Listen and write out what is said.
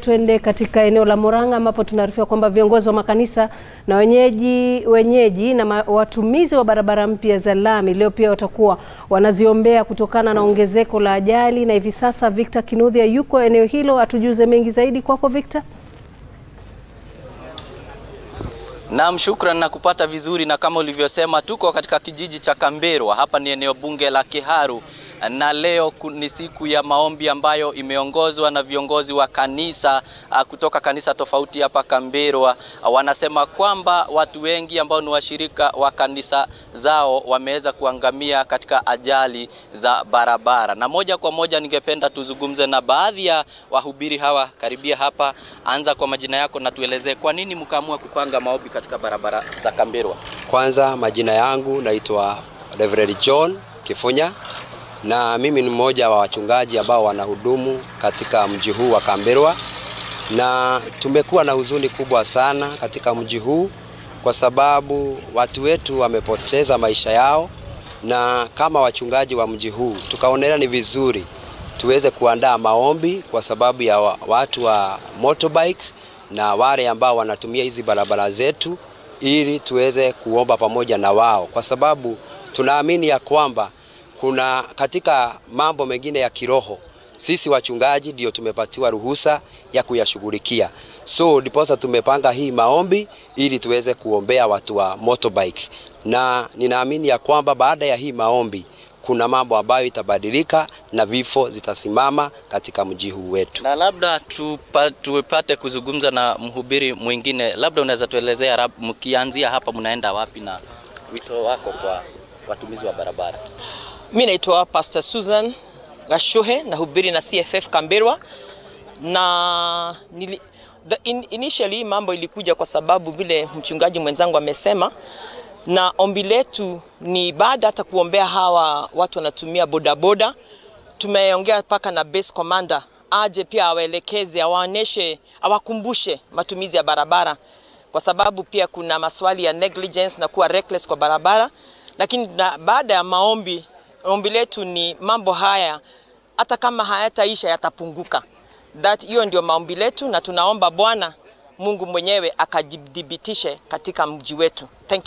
Twende katika eneo la Murang'a ambapo tunaarifiwa kwamba viongozi wa makanisa na wenyeji wenyeji na ma, watumizi wa barabara mpya za lami leo pia watakuwa wanaziombea kutokana na ongezeko la ajali, na hivi sasa Victor Kinuthia yuko eneo hilo, atujuze mengi zaidi. Kwako Victor. Naam, shukran na kupata vizuri, na kama ulivyosema, tuko katika kijiji cha Kamberwa. Hapa ni eneo bunge la Kiharu, na leo ni siku ya maombi ambayo imeongozwa na viongozi wa kanisa kutoka kanisa tofauti hapa Kamberwa. Wanasema kwamba watu wengi ambao ni washirika wa kanisa zao wameweza kuangamia katika ajali za barabara, na moja kwa moja ningependa tuzungumze na baadhi ya wahubiri hawa. Karibia hapa, anza kwa majina yako na tuelezee kwa nini mkaamua kupanga maombi katika barabara za Kamberwa. Kwanza, majina yangu naitwa Reverend John Kifunya na mimi ni mmoja wa wachungaji ambao wanahudumu katika mji huu wa Kamberwa, na tumekuwa na huzuni kubwa sana katika mji huu kwa sababu watu wetu wamepoteza maisha yao, na kama wachungaji wa mji huu tukaonelea ni vizuri tuweze kuandaa maombi kwa sababu ya watu wa motorbike na wale ambao wanatumia hizi barabara zetu, ili tuweze kuomba pamoja na wao, kwa sababu tunaamini ya kwamba kuna katika mambo mengine ya kiroho sisi wachungaji ndio tumepatiwa ruhusa ya kuyashughulikia. So ndiposa tumepanga hii maombi ili tuweze kuombea watu wa motorbike, na ninaamini ya kwamba baada ya hii maombi kuna mambo ambayo itabadilika na vifo zitasimama katika mji huu wetu. Na labda tupa, tupate kuzungumza na mhubiri mwingine, labda unaweza tuelezea mkianzia hapa mnaenda wapi na wito wako kwa watumizi wa barabara? Mi naitwa Pastor Susan Gashuhe na hubiri na CFF Kamberwa na nili, the in, initially mambo ilikuja kwa sababu vile mchungaji mwenzangu amesema, na ombi letu ni baada hata kuombea hawa watu wanatumia bodaboda, tumeongea mpaka na base commander aje pia awaelekeze, awaoneshe, awakumbushe matumizi ya barabara, kwa sababu pia kuna maswali ya negligence na kuwa reckless kwa barabara, lakini na, baada ya maombi ombi letu ni mambo haya hata kama hayataisha yatapunguka. That hiyo ndio maombi letu, na tunaomba Bwana Mungu mwenyewe akajidhibitishe katika mji wetu. Thank you.